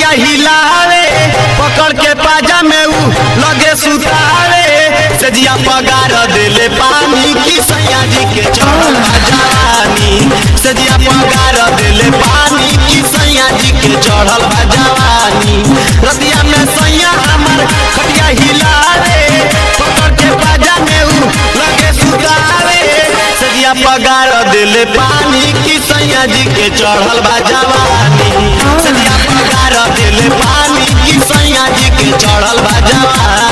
हिलावे पकड़ के पाजा में ऊ लगे सुतावे सजिया पगार देले पानी की सैया जी के चढ़ल बा जवानी सजिया पगार देले पानी की सैया जी के चढ़ल बा जवानी रतिया में सैया हमर खटिया हिलावे पकड़ के पाजा में ऊ लगे सुतावे सजिया पगार देले पानी की सैया जी के चढ़ल बा जवानी सजिया पगार देले पानी की सैया जी के चढ़ल बा जवानी